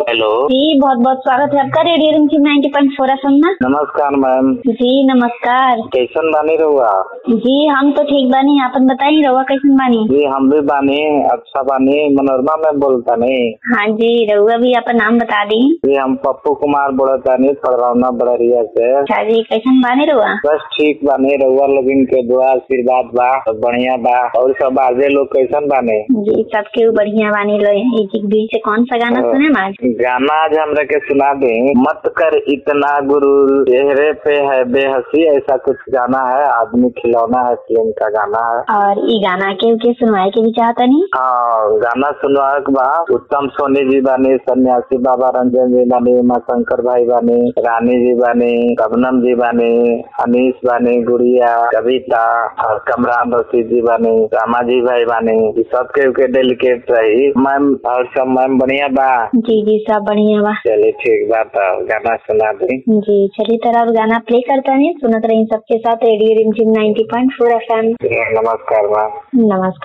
Hello जी बहुत बहुत स्वागत है आपका radio Rimjhim ninety point four F ना नमस्कार मैम जी नमस्कार कैसन बानी रहुआ जी हम तो ठीक बानी आपन बताई रहुआ कैसन बानी जी हम भी बानी अच्छा बानी मनोरमा में बोलता नहीं हाँ जी रहुआ भी आपन नाम बता दी जी हम पप्पू कुमार बोलतानी पड़रौना बड़रिया से अच्छा जी कैसन बानी रहुआ बस ठीक बानी रहुआ लोगन के दुआ आशीर्वाद बा सब बढ़िया बा और सब आजे लोग कैसन बाने जी सबके बढ़िया बानी लो इसी के बीच से कौन सा गाना हाँ। सुने आज गाना आज हमरा के सुना दे मत कर इतना गुरु चेहरे पे है बेहसी ऐसा कुछ गाना है आदमी खिलौना है फिल्म का गाना है और ये गाना के के सुनवाए के भी चाहता नहीं हाँ गाना सुनवाए के बा उत्तम सोनी जी बानी सन्यासी बाबा रंजन जी बानी उमा शंकर भाई बानी रानी जी बानी कबनम जी बानी अनीस बानी गुड़िया कविता और कमरान रशीद जी बानी रामा जी भाई बानी ई सबके के डेलीकेट रही मैम और सब मैम बढ़िया बा जी जी सब बढ़िया बा चलिए ठीक बा तो गाना सुना दी जी चलिए तरह अब गाना प्ले करता नहीं सुनत रही सबके साथ radio Rimjhim ninety point four F M नमस्कार मैम नमस्कार